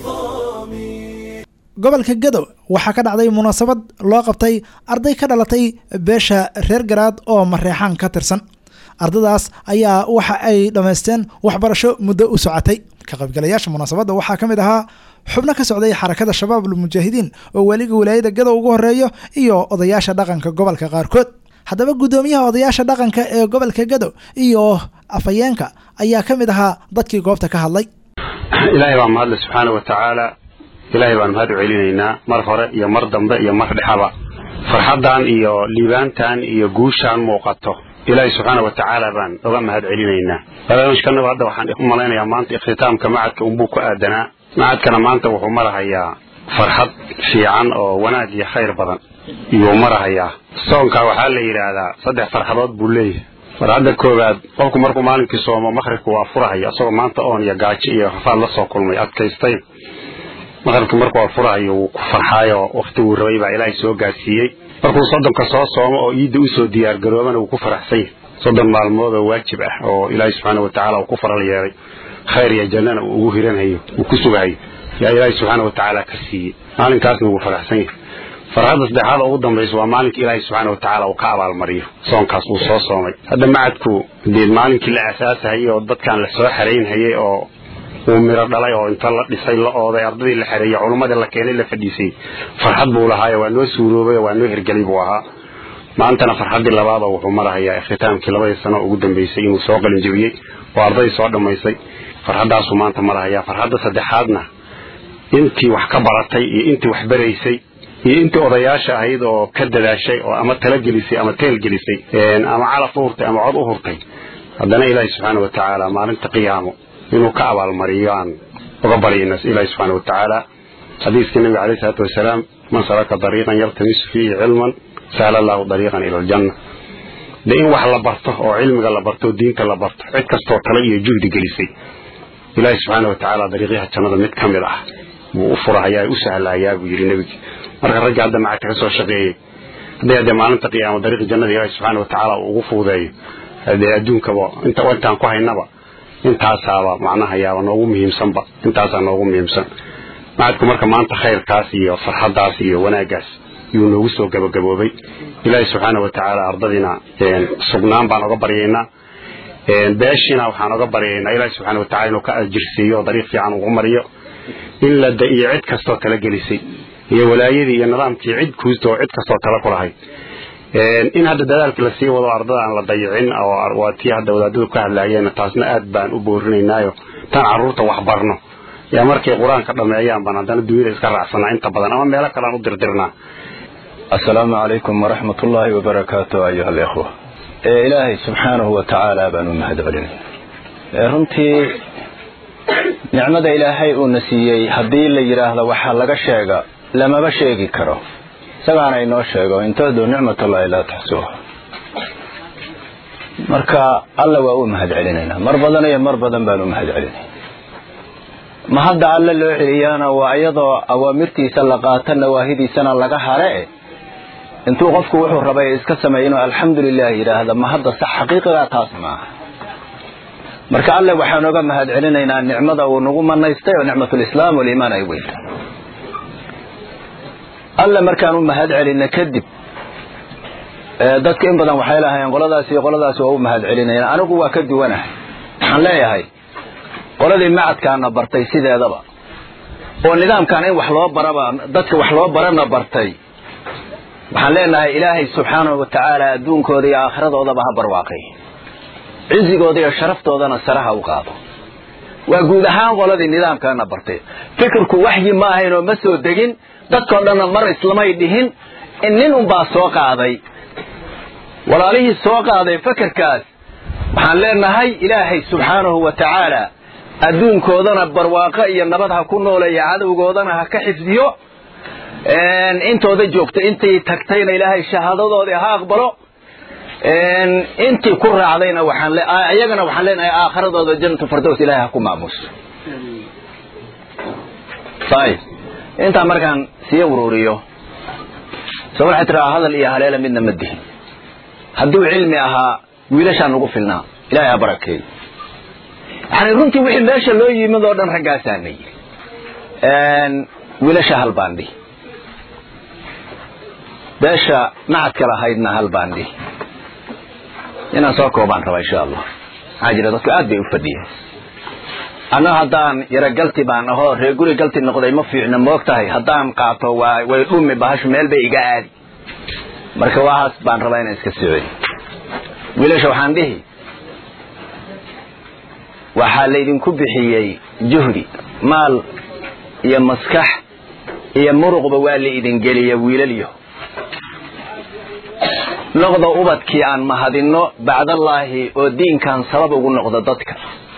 الظامي gobolka gadow waxaa ka dhacday munaasabad loo qabtay arday ka dhalatay beesha reer garaad oo mareexaan ka tirsan ardadaas ayaa waxa ay dhammaysteen waxbarasho muddo u socotay ka qaybgalayaasha munaasabadda waxaa ka mid ahaa xubno ka socday xarakada shabaab almujaahidiin oo weliga wilaayada gadow ugu horeeyo iyo odayaasha dhaqanka gobolka qaarkood haddaba guddoomiyaha odayaasha dhaqanka ee gobolka gadow iyo afhayeenka ayaa ka mid ahaa dadkii goobta ka hadlay ilaahay baa mahadle subxaana wa tacaala ilaahay baan mahad u celinaynaa mar hore iyo mar dambe iyo mar dhexaba farxaddan iyo liibaantan iyo guushaan muuqato ilaahay subxaana wa tacaala baan oga mahad celinaynaa barnaamijkanaba hadda waxaan u malaynayaa maanta ikhtitaamka macadka unbuu ku aadanaa macadkana maanta wuxuu marahayaa farxad fiican oo wanaag iyo khayr badan iyuu marahayaa soonka waxaa la yidhaahdaa saddex farxadood buu leeyahay farxadda koowaad qofku markuu maalinkii soomo maqribka waa furahaya isagoo maanta oon iyo gaajo iyo rafaad la soo kulmay adkaystay maqribka markuu waa furahayo wuu ku farxaayo wakhtiguu rabay baa ilaahay soo gaadsiiyey markuu soddonka soo soomo oo iidda usoo diyaargaroobana wuu ku faraxsan yahay soddon maalmood oo waajib ah oo ilaahay subxaana wa tacaala uu ku faral yeelay khayr iyo jannana uu ugu hiranhayo uu ku sugahayo yaa ilaahay subxaana wa tacaala ka siiyey maalinkaasna wuu faraxsan yahay farxadda saddexaad oo ugu dambaysa waa maalinka ilaahay subxaana wa tacaala uu ka abaalmariyo soonkaas uu soo soomay hadda macadku dee maalinkii la asaasahayay oo dadkan la soo xaraynhayay oo uu miro dhalay oo inta la dhisay la ooday ardadii la xereeyey culummadii la keenay la fadhiisay farxad buu lahaayo waa noo suuroobay waa noo hirgelay buu ahaa maantana farxaddii labaadoo wuxuu marahayaa ikhtitaamkii labadii sano ugu dambeysay inuu soo qalinjabiyey oo ardadii soo dhammaysay farxaddaasuu maanta marahayaa farxadda saddexaadna intii wax ka baratay iyo intii wax baraysay iyo intii odayaasha ahayd oo ka dadaashay oo ama talagelisay ama teelgelisay ama calaf u hurtay ama cod u hurtay haddana ilaahi subxaana wa tacaala maalinta qiyaamo inuu ka abaalmariyo aan uga baryayna ilaahi subxaana wa tacaala xadiiskii nabiga caleyhi salaatu wasalaam man salaka dariiqan yaltamisu fiihi cilman sahla allahu dariiqan ila aljanna de in wax la barto oo cilmiga la barto oo diinta la barto cid kastoo tale iyo juhdi gelisay ilaahi subxaana wa tacaala dariiqyaha jannada mid ka mid ah buu u furahayaa u sahlahayaa buu yidhi nebigi marka ragga hadda macadka ka soo shaqeeyey hadday haddee maalinta qiyaamo dariiqi jannada ilaahi subxaana wa tacaala uu ugu fuudeeyo dee adduunkaba inta intaan ku haynaba intaasaaba macnaha yaaba noogu muhiimsanba intaasaa noogu muhiimsan macadku marka maanta khayrkaas iyo farxaddaas iyo wanaaggaas yuu noogu soo gabagaboobay ilaahi subxaana wa tacaala ardadiina sugnaan baan oga baryaynaa beeshiina waxaan oga baryaynaa ilaahi subxaana wa tacala inuu ka ajirsiiyo oo dariiq fiican ugu mariyo in la da iyo cid kastoo tala gelisay iyo walaayadii iyo nidaamkii cid kuusta oo cid kastoo tala ku lahayd in hadda dadaalka lasii wado ardada aan la dayicin oo waa tii hadda wadaadadu ka hadlaayeen taasna aad baan u boorinaynaayo tan carruurta wax barno yaa markay qur-aanka dhameeyaan baan haddana dunyada iska raacsanaa inta badan ama meelo kale aan u dirdirnaa asalaamu calaykum waraxmat ullaahi wabarakaatu ayuha alikhwa ilaahay subxaanahu wa tacaala baan u mahad celinay runtii nicmada ilaahay uuna siiyey haddii la yidhaahdo waxaa laga sheega lamaba sheegi karo isagaana inoo sheego in tahdu nicmatullahi laa taxsuuha marka alla waa u mahad celinaynaa mar badan iyo mar badan baan u mahad celinay ma hadda alle loo celiyana waa iyadoo awaamirtiisa la qaato nawaahidiisana laga hare intuu qofku wuxuu rabay iska sameeya inuu alxamdulilah yidhaahda ma hadda sax xaqiiqigaa taas maaha marka alle waxaan oga mahad celinaynaa nicmada uu nagu manaystay oo nicmatulislaam waliimaan ay weynta alle markaan u mahad celina kadib dadka in badan waxay lahaayeen qoladaas iyo qoladaas waa u mahad celinayaan anigu waa ka duwanahay waxaan leeyahay qoladii macadkaana bartay sideedaba oo nidaamkan in wax loo baraba dadka wax loo barana bartay waxaan leenahay ilaahay subxaanahu wa tacaala adduunkooda iyo aakhiradoodaba ha barwaaqay cizigooda iyo sharaftoodana saraha u qaado waa guud ahaan qoladii nidaamkaana bartay fikirku waxyi ma ahayn oo ma soo degin dadkao dhanna mar islamay dhihin in nin unbaa soo qaaday walaalihii soo qaaday fakerkaas waxaan leenahay ilaahay subxaanahu wa tacaala adduunkoodana barwaaqo iyo nabad ha ku nooleeya cadowgoodana ha ka xifdiyo intooda joogta intii tagtayna ilaahay shahaadadoodii ha aqbalo intii ku raacdayna waxaan iyagana waxaan leenahay aakhiradooda jannatu firdaws ilaahay ha ku maamuso ayib intaa markaan sii ururiyo soo waxay tiraa hadal iyo haleela midna ma dihin hadduu cilmi ahaa wiilashaa nagu filnaa ilaahay ha barakeeyo yani runtii wixii meesha loo yimid oo dhan raggaasaana yiri wiilasha hal baan dhihi beesha macadka lahaydna hal baan dhihi inaan soo koobaan rabaa insha allah maxaa jira dadku aad bay u fadhiyeen anna haddaan yaro galti baan ahoo reer guri galti noqday ma fiicna moog tahay haddaan qaato waa way dhumi bahashu meel bay iga aadi marka waahaas baan rabaa inaan iska socey wiilasha waxaan dhihi waxaa laydinku bixiyey juhdi maal iyo maskax iyo muruqba waa la idin geliya wiilalyo noqda ubadkii aan mahadinno bacdallaahi oo diinkan sabab ugu noqda dadka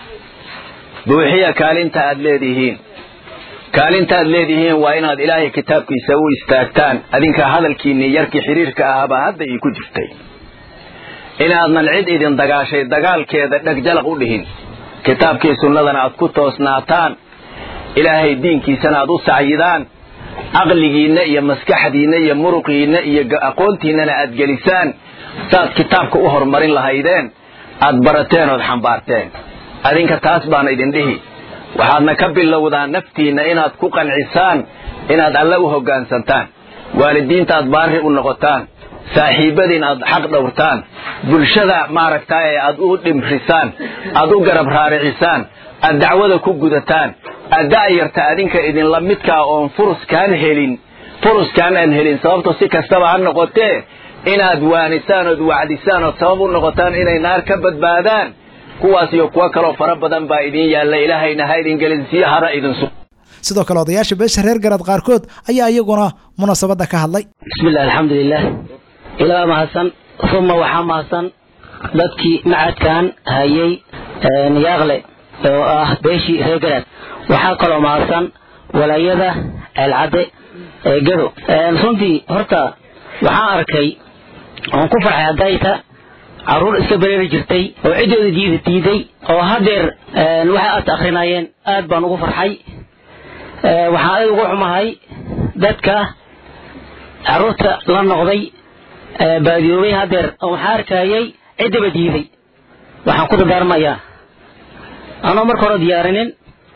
buuxiya kaalinta aad leedihiin kaalinta aad leedihiin waa inaad ilaahay kitaabkiisa u istaagtaan adinka hadalkiinii yarkii xiriirka ahaabaa hadda ii ku jirtay inaadnan cid idin dagaashay dagaalkeeda dhegjalaq u dhihin kitaabkii sunnadana aad ku toosnaataan ilaahay diinkiisana aad u sacyidaan caqligiinna iyo maskaxdiinna iyo muruqiinna iyo aqoontiinnana aad gelisaan saaad kitaabka u horumarin lahaydeen aad barateen ood xambaarteen adinka taas baana idin dhihi waxaadna ka bilowdaan naftiinna inaad ku qancisaan inaad alle u hoggaansantaan waalidiinta aad baari u noqotaan saaxiibadiin aad xaq dhowrtaan bulshada maaragtaaye aad u dhimrisaan aad u garab raaricisaan aad dacwada ku gudataan aad da'yarta adinka idinla midkaa oon furuskaan helin furuskaan aan helin sababto si kastaba ha noqotee inaad waanisaan ood wacdisaan ood sabab u noqotaan inay naar ka badbaadaan kuwaas iyo kuwo kaloo fara badan baa idin yaalla ilaahayna ha idin gelinsiyo hara idin su sidoo kale odayaasha beesha reer garad qaarkood ayaa iyaguna munaasabadda ka hadlay bismillah alxamdulilah ilaa mahadsan uma waxaa mahadsan dadkii macadkan hayay yaaqle oo ah beeshii reer garad waxaa kaloo mahadsan walaayada ceelcadde ee gado runtii horta waxaan arkay oon ku farxay haddayta caruur iska bereeri jirtay oo ciddooda diida diiday oo hadeer waxay aad akrinayeen aad baan ugu farxay waxaan aad ugu xumahay dadka caruurta la noqday baadiyoobay hadeer oo waxaan arkayay ciddaba diiday waxaan ku dardaarmayaa anoo marka hore diyaarinin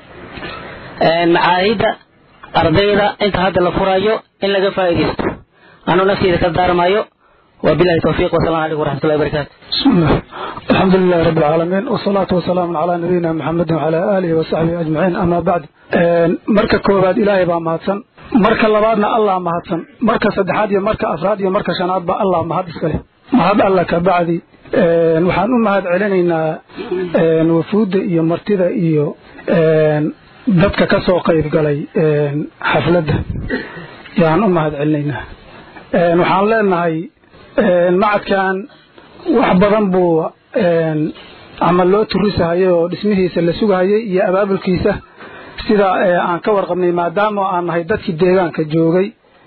macaahidda ardayda inta hadda la furayo in laga faa'iidaysto anoo nafteeda ka daarmayo وبالله التوفيق والسلام عليكم ورحمة الله وبركاته بسم الله الحمد لله رب العالمين والصلاة والسلام على نبينا محمد وعلى آله وصحبه أجمعين أما بعد مركة كوباد إلهي با مهدسن مركة لبادنا الله مهدسن مركة سدحاد مركة أفراد مركة شناد با الله مهدس كله مهد الله كبعدي waxaan u mahad celinaynaa wafuudda iyo martida iyo dadka ka soo qayb galay xafladda yaan u mahad celinaynaa waxaan leenahay macadkan wax badan buu ama loo turisahayay oo dhismihiisa la sugahayay iyo abaabulkiisa sida aan ka warqabnay maadaama aan nahay dadkii deegaanka joogay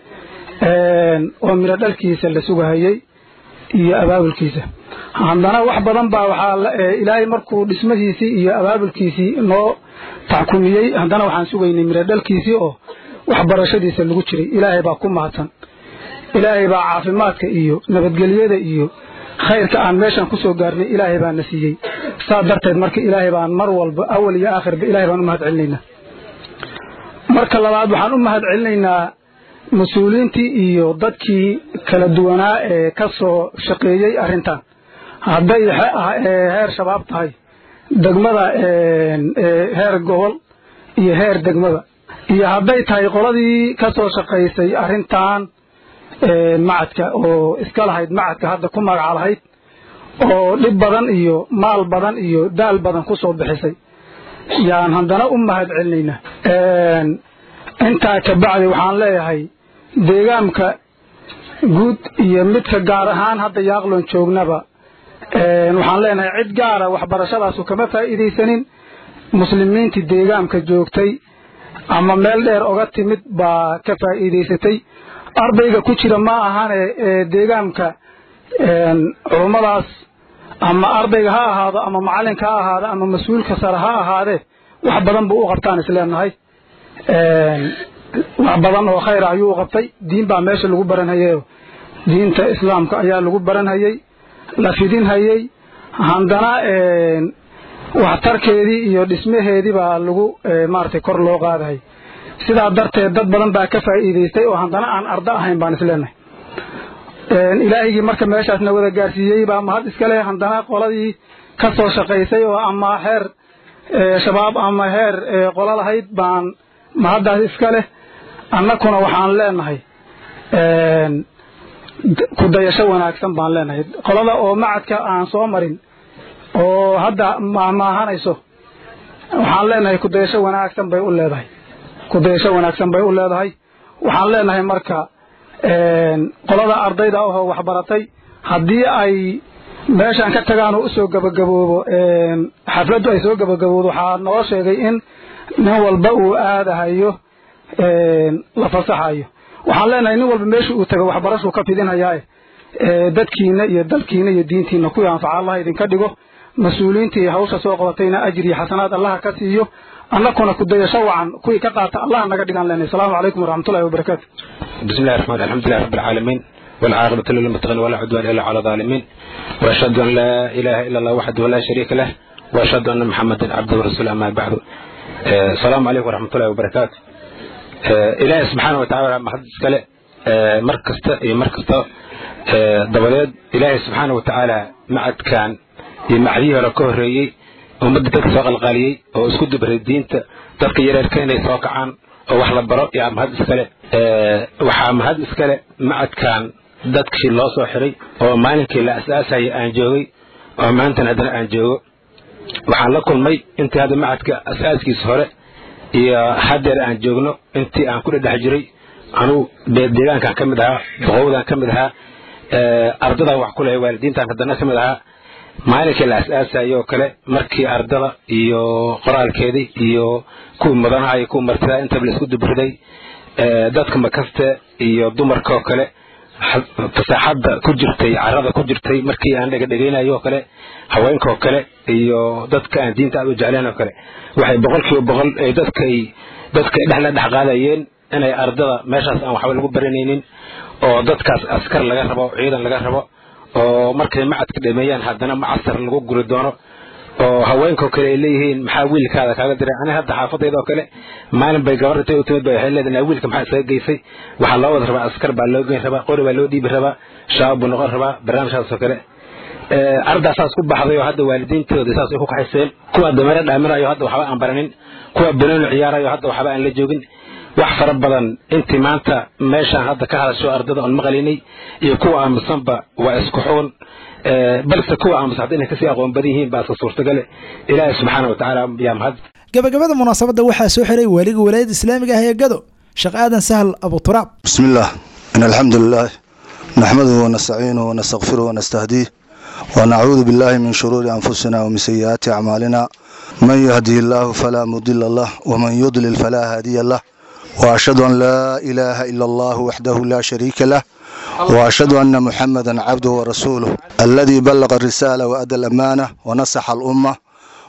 oo midho dhalkiisa la sugahayay iyo abaabulkiisa haddana wax badan baa waxaa ilaahay markuu dhismadiisii iyo abaabulkiisii noo taxkumiyey haddana waxaan sugaynay miro dhalkiisii oo waxbarashadiisa lagu jiray ilaahay baa ku mahadsan ilaahay baa caafimaadka iyo nabadgelyada iyo khayrka aan meeshan ku soo gaarnay ilaahay baa na siiyey saa darteed marka ilaahay baan mar walba awal iyo aakhirba ilaahay baan u mahad celinaynaa marka labaad waxaan u mahad celinaynaa mas-uuliyiintii iyo dadkii kala duwanaa ee ka soo shaqeeyey arrintan hadday heer shabaab tahay degmada heer gobol iyo heer degmada iyo hadday tahay qoladii ka soo shaqaysay arrintan macadka oo iska lahayd macadka hadda ku magaca lahayd oo dhib badan iyo maal badan iyo daal badan ku soo bixisay yaan haddana u mahad celinaynaa intaa kabacdi waxaan leeyahay deegaamka guud iyo midka gaar ahaan hadda yaaqloon joognaba waxaan leenahay cid gaara waxbarashadaasu kama faa'iidaysanin muslimiintii deegaamka joogtay ama meel dheer oga timid baa ka faa'iidaysatay ardayga ku jira ma ahane deegaamka culummadaas ama ardayga ha ahaado ama macalinka ha ahaado ama mas-uulka sare ha ahaadee wax badan buu u qabtaan isleenahay wax badan oo khayra ayuu u qabtay diin baa meesha lagu baranhayey diinta islaamka ayaa lagu baranhayey la fidinhayey haddana waxtarkeedii iyo dhismaheedii baa lagu maaragtay kor loo qaadahay sidaa darteed dad badan baa ka faa'iidaystay oo haddana aan ardo ahayn baan isleenahay ilaahigii marka meeshaasna wada gaarsiiyey baa mahad iska leh haddana qoladii ka soo shaqaysay oo ama heer shabaab ama heer qolo lahayd baan mahaddaas iska leh annakuna waxaan leenahay ku dayasho wanaagsan baan leenahay qolada oo macadka aan soo marin oo hadda maahmaahanayso waxaan leenahay kudayasho wanaagsan bay u leedahay kudayasho wanaagsan bay u leedahay waxaan leenahay marka qolada ardayda ahoo waxbaratay haddii ay meeshaan ka tagaan oo usoo gabagaboobo xafladdu ay soo gabagaboodo waxaa noo sheegay in nin walba uu aadahayo la fasaxayo waxaan leenahay nin walba meesha uu tago waxbarashuu ka fidinhayaa dadkiina iyo dalkiina iyo diintiina kuwii anfaca allah idinka dhigo mas-uuliyiintii hawsha soo qabatayna ajri iyo xasanaad allaha ka siiyo annakuna kudayasho wacan kuwii ka qaata allaha naga dhigaan leenahay asalaamu calaykum waraxmatullahi wabarakaatu بسم الله الرحمن الرحيم الحمد لله رب العالمين والعاقبة للمتقين ولا عدوان إلا على الظالمين وأشهد أن لا إله إلا الله وحده لا شريك له وأشهد أن محمدا عبده ورسوله أما بعد آه، السلام عليكم ورحمة الله وبركاته آه، إلهي سبحانه وتعالى ما حد اسكاله مركز مركز دبليد إلهي سبحانه وتعالى معد كان معديه ولا كهريي ummadda dadka soo qalqaaliyey oo isku dibray diinta dadka yareerka inay soo kacaan oo wax la baro yaa mahad iskale waxaa mahad iskale macadkan dadkii loo soo xiray oo maalinkii la asaasayay aan joogay oo maantana haddana aan joogo waxaan la kulmay intii hadda macadka asaaskiisa hore iyo haddeer aan joogno intii aan ku dhedhex jiray anugu deegaankan ka mid ahaa boqowdan ka mid ahaa ardadan wax ku lehay waalidiintan haddana ka mid ahaa maalinkii la as-aasayo oo kale markii ardada iyo qoraalkeedii iyo kuwii mudanaha iyo kuwii martida intaba la isku dubriday dadka makaste iyo dumarka oo kale fasaaxadda ku jirtay carada ku jirtay markii aan dhegadhegaynayo oo kale haweenka oo kale iyo dadka aan diinta aad u jecleen oo kale waxay boqolkiiba boqol dadkay dadka dhexla dhex qaadayeen inay ardada meeshaas aan waxba lagu baranaynin oo dadkaas askar laga rabo ciidan laga rabo oo markay macadka dhameeyaan haddana macasar lagu guri doono oo haweenkao kale ay leeyihiin maxaa wiilkaada kaaga diray ani hadda xaafadayda oo kale maalin bay gabar intay u timid bay waxay leedahay wiilka maxaa isaga geysay waxaa loo wada rabaa askar baa loo geyn rabaa qori baa loo dhiibi rabaa shabaab buu noqon rabaa barnaamijkaas oo kale ardaa saas ku baxday oo hadda waalidiintooda saas ay ku kaxayseen kuwa dameere dhaaminayo hadda waxba aan baranin kuwa banooni ciyaarayo hadda waxba aan la joogin wax fara badan intii maanta meeshaan hadda ka hadasho ardada oon maqlaynay iyo kuwa aamusanba waa isku xuun balse kuwa aamusan hadda inay kasii aqoon badan yihiin baa iska suurtagale ilaahay subxaana wa tacaala yaa mahad gabagabada munaasabadda waxaa soo xiray waaliga walaayadda islaamiga ah ee gado sheekh aadan sahal abuturaab بسم الله إن الحمد لله نحمده ونستعينه ونستغفره ونستهديه ونعوذ بالله من شرور أنفسنا ومن سيئات أعمالنا من يهدي الله فلا مضل له ومن يضلل فلا هادي له وأشهد أن لا إله إلا الله وحده لا شريك له وأشهد أن محمدا عبده ورسوله الذي بلغ الرسالة وأدى الأمانة ونصح الأمة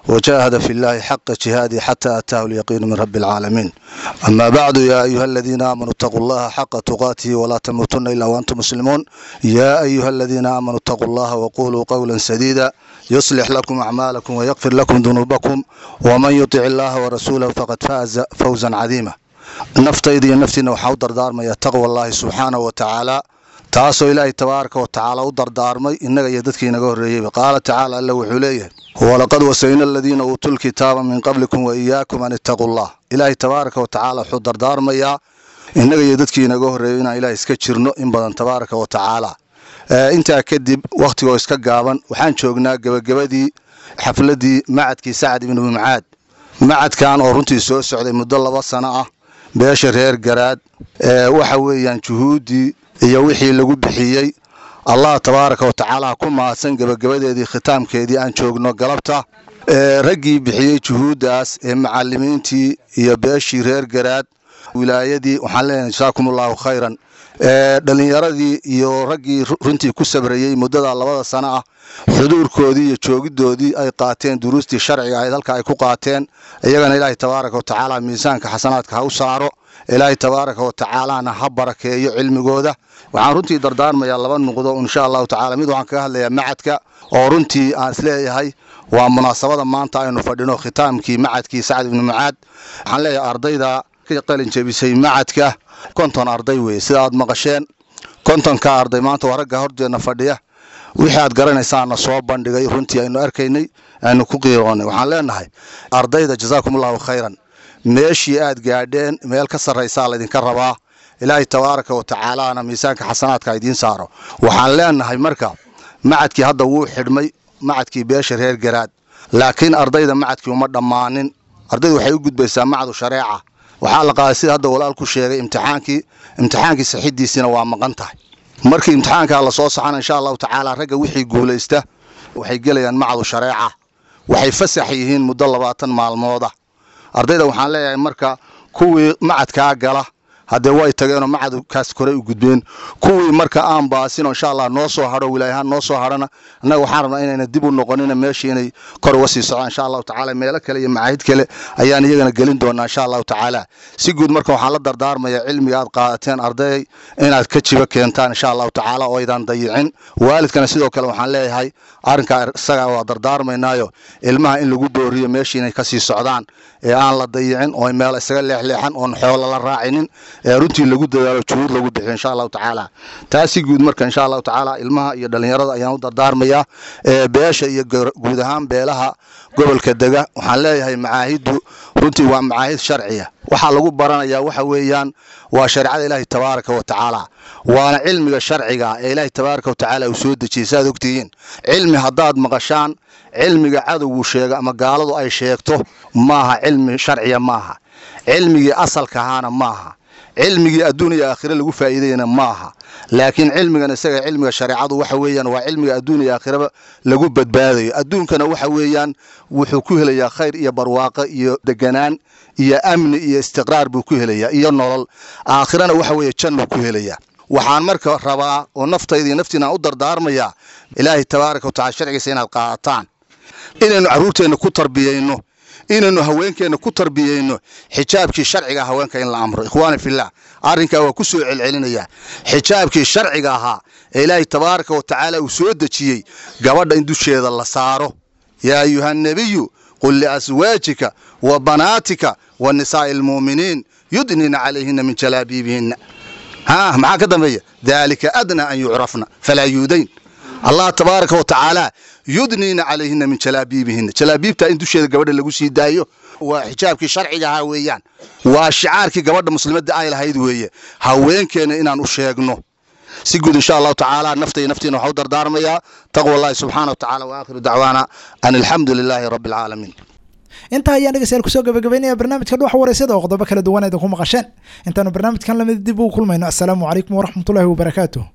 وجاهد في الله حق جهاده حتى أتاه اليقين من رب العالمين أما بعد يا أيها الذين آمنوا اتقوا الله حق تقاته ولا تموتن إلا وأنتم مسلمون يا أيها الذين آمنوا اتقوا الله وقولوا قولا سديدا يصلح لكم أعمالكم ويغفر لكم ذنوبكم ومن يطع الله ورسوله فقد فاز فوزا عظيما naftayda iyo naftiina waxaa u dardaarmaya taqwa allaahi subxaanahu wa tacaala taasoo ilaahay tabaaraka wa tacaala u dardaarmay innaga iyo dadkii inaga horreeyeyba qaala tacaala alla wuxuu leeyahay walaqad wasayna aladiina uutuu lkitaaba min qablikum wa iyaakum an ittaquu llah ilaahay tabaaraka wa tacaala wuxuu dardaarmayaa innaga iyo dadkii inaga horreeyey inaan ilaah iska jirno in badan tabaaraka wa tacaala intaa kadib wakhtigoo iska gaaban waxaan joognaa gebagabadii xafladdii macadkii sacad ibnu mucaad macadkan oo runtii soo socday muddo laba sano ah beesha reer garaad waxa weeyaan juhuuddii iyo wixii lagu bixiyey allah tabaaraka wa tacaala ku mahadsan gebagabadeedii khitaamkeedii aan joogno galabta raggii bixiyey juhuuddaas ee macallimiintii iyo beeshii reer garaad wilaayadii waxaan leenahay jasaakum allahu khayran dhallinyaradii iyo raggii runtii ku sabrayey muddada labada sano ah xuduurkoodii iyo joogiddoodii ay qaateen duruustii sharciga ahayd halka ay ku qaateen iyagana ilaahay tabaaraka wa tacaala miisaanka xasanaadka ha u saaro ilaahay tabaaraka wa tacaalana ha barakeeyo cilmigooda waxaan runtii dardaarmayaa laba nuqdo insha allahu tacala mid waxaan kaga hadlayaa macadka oo runtii aan isleeyahay waa munaasabada maanta aynu fadhino khitaamkii macadkii sacad ibnu mucaad waxaan leeyahay ardayda ka qalin jebisay macadka konton arday weeye sida aad maqasheen kontonka arday maanta waa ragga horteenna fadhiya wixii aad garanaysaana soo bandhigay runtii aynu arkaynay aynu ku qiiroonay waxaan leenahay ardayda jasaakum allahu khayran meeshii aad gaadheen meel ka sarraysaa laydinka rabaa ilaahay tabaaraka wa tacaalaana miisaanka xasanaadka idiin saaro waxaan leenahay marka macadkii hadda wuu xidhmay macadkii beesha reer garaad laakiin ardayda macadkii uma dhammaanin ardaydu waxay u gudbaysaa macadu shareeca waxaa la qaaday sida hadda walaalku sheegay imtixaankii imtixaankii saxidiisina waa maqan tahay markii imtixaankaa lasoo saxana insha allahu tacaala ragga wixii guulaysta waxay gelayaan macadu shareeca waxay fasax yihiin muddo labaatan maalmooda ardayda waxaan leeyahay marka kuwii macadkaa gala haddee way tageenoo macadkaas korey u gudbeen kuwii marka aan baasinoo insha allah noo soo hadho wilaayahaan noo soo hadhana annaga waxaan rabnaa inayna dib u noqonina meeshii inay kor uga sii socdaan insha allahu tacaala meelo kale iyo macaahid kale ayaan iyagana gelin doonaa insha allahu tacaala si guud marka waxaan la dardaarmayaa cilmiga aad qaadateen arday inaad ka jiba keentaan insha allahu tacaala oo aydan dayicin waalidkana sidoo kale waxaan leeyahay arrinkaa isagaa waa dardaarmaynaayo ilmaha in lagu booriyo meeshii inay kasii socdaan ee aan la dayicin oo meel isaga leexleexan oon xoola la raacinin ee runtii lagu dadaalo juhuud lagu bixiyo insha allahu tacaala taasi guud marka insha allahu tacaala ilmaha iyo dhallinyarada ayaan u dardaarmayaa ee beesha iyo guud ahaan beelaha gobolka dega waxaan leeyahay macaahiddu runtii waa macaahid sharciya waxaa lagu baranayaa waxa weeyaan waa shareecada ilaahi tabaaraka wa tacaala waana cilmiga sharciga ee ilaahi tabaaraka wa tacaala uu soo dejiyey saaad ogtihiin cilmi haddaad maqashaan cilmiga cadowgu sheega ama gaaladu ay sheegto maaha cilmi sharciya maaha cilmigii asalka ahaana maaha cilmigii adduun iyo aakhire lagu faa'iidayna maaha laakiin cilmigan isaga cilmiga shareecadu waxa weeyaan waa cilmiga adduun iyo aakhiraba lagu badbaadayo adduunkana waxa weeyaan wuxuu ku helayaa khayr iyo barwaaqo iyo deganaan iyo amni iyo istiqraar buu ku helayaa iyo nolol aakhirana waxa weeye jannuu ku helayaa waxaan marka rabaa oo naftayda iyo naftiina aan u dardaarmayaa ilaahay tabaaraka wa tacala sharcigiisa inaad qaadataan inaynu carruurteenna ku tarbiyayno inaynu haweenkeenna ku tarbiyeyno xijaabkii sharciga haweenka in la amro ikhwaani fillah arrinkaa waa ku soo celcelinayaa xijaabkii sharciga ahaa ee ilaahay tabaaraka wa tacaala uu soo dejiyey gabadha in dusheeda la saaro yaa ayuha nebiyu qul liaswaajika wa banaatika wa nisaa'i almu'miniin yudnina calayhina min jalaabiibihinna ha maxaa ka dambeeya daalika adnaa an yucrafna falaa yuudayn allah tabaaraka wa tacaala yudniina calayhina min jalaabiibihina jalaabiibta in dusheeda gabadha lagu sii daayo waa xijaabkii sharciga ahaa weeyaan waa shicaarkii gabadha muslimadda ay lahayd weeye haweenkeena inaan u sheegno si guud insha allahu tacaala naftay naftiina waxaa u dardaarmayaa taqwa allahi subxaana wa tacaala wa aakhiru dacwaana an alxamdu lilaahi rabbi alcaalamiin intaa ayaan dhegeystayaal kusoo gabagabeynaya barnaamijka dhuxa wareysada oo qodobo kala duwan idinku maqasheen intaanu barnaamijkan lamid dib ugu kulmayno assalaamu calaykum waraxmatullaahi wabarakaatuh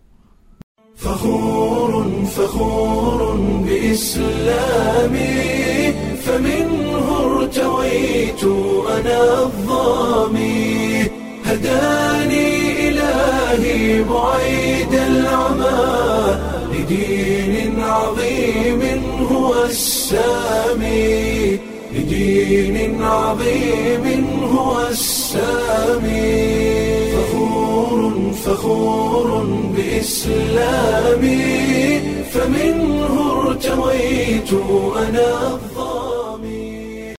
فخور فخور بإسلامي فمنه ارتويت أنا الظامي هداني إلهي بعيد العمى لدين عظيم هو السامي لدين عظيم هو السامي فخور فخور بإسلامي فمنه ارتويت أنا